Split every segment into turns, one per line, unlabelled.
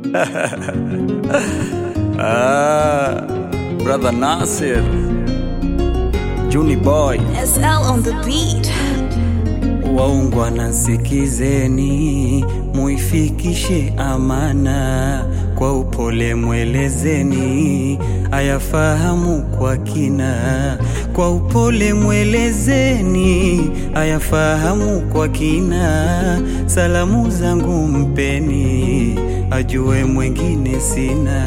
ah, brother Nasir, Juni boy,
SL on the beat.
waungwa nasikizeni, muifikishe amana kwa upole, mwelezeni ayafahamu kwa kina. Kwa upole mwelezeni ayafahamu kwa kina. Salamu zangu mpeni, ajue mwengine sina.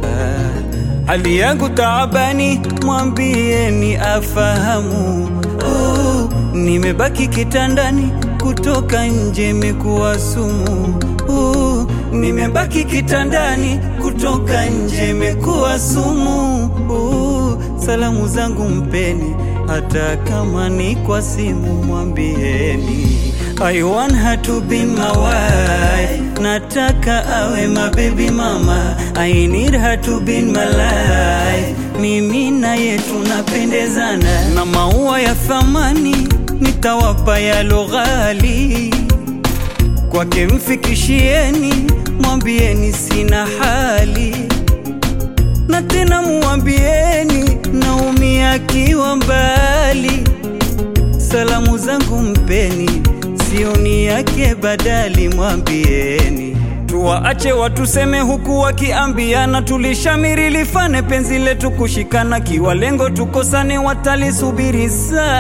Ah, hali yangu taabani, mwambieni afahamu. Oh, nimebaki kitandani, kutoka nje imekuwa sumu. Oh, nimebaki kitandani, kutoka nje imekuwa sumu. Oh, salamu zangu mpeni, hata kama ni kwa simu, mwambieni I want her to be my wife. Nataka awe my baby mama. I need her to be in my life. Mimi naye tunapendezana, na maua ya thamani nitawapa yalo ghali. Kwake mfikishieni, mwambieni sina hali, na tena muambieni naumia akiwa mbali. Salamu zangu mpeni, sioni yake badali, mwambieni tuwaache watuseme huku wakiambiana, tulishamiri lifane penzi letu kushikana, kiwa lengo tukosane, watalisubiri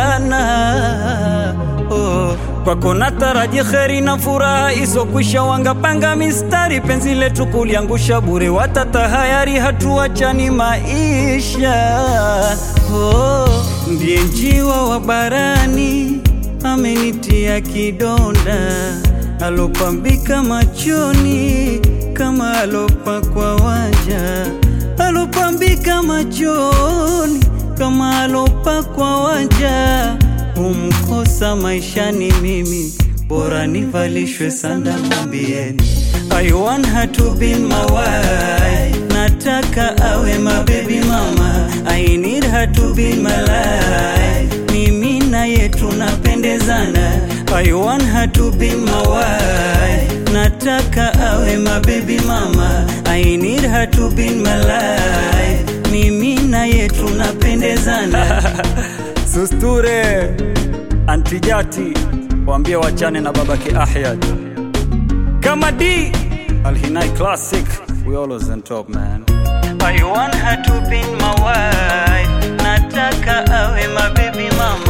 sana oh. Kwako nataraji kheri na furaha isokwisha, wangapanga mistari penzi letu kuliangusha bure, watatahayari hatuachani maisha oh. Ndiye njiwa wa barani amenitia kidonda, alopambika machoni kama alopakwa wanja, alopambika machoni kama alopakwa wanja. Humkosa maishani mimi, bora nivalishwe sanda, mwambieni I want her to be my wife. Nataka awe my baby mama. I need her to be in my life. Mimi naye tunapendezana. I want her to be my wife. Nataka awe my baby mama. I need her to be in my life. Mimi naye tunapendezana. Susture Antijati waambie wachane na babake Ahyad kama D Alhinai Classic we always on top man I want her to be my wife nataka awe my baby mama